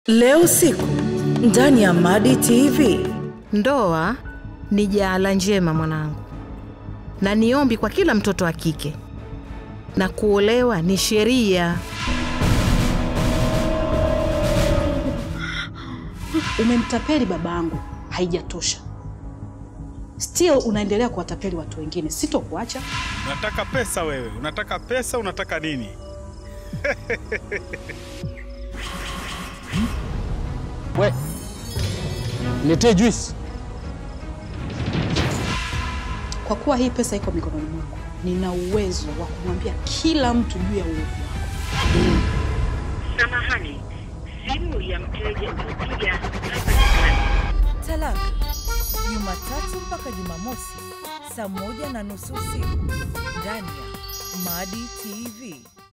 Leo usiku ndani ya Madi TV. Ndoa ni jaala njema mwanangu, na ni ombi kwa kila mtoto wa kike, na kuolewa ni sheria. Umemtapeli babangu, haijatosha. Still unaendelea kuwatapeli watu wengine, sitokuacha. Unataka pesa wewe, unataka pesa, unataka nini? We, niletee juice. Kwa kuwa hii pesa iko mikononi mwako, nina uwezo wa kumwambia kila mtu juu ya uovu wako. Samahani, simu ya mteja uliyopiga haipatikani. Talaka Jumatatu mpaka Jumamosi saa moja na nusu usiku ndani ya Madi TV.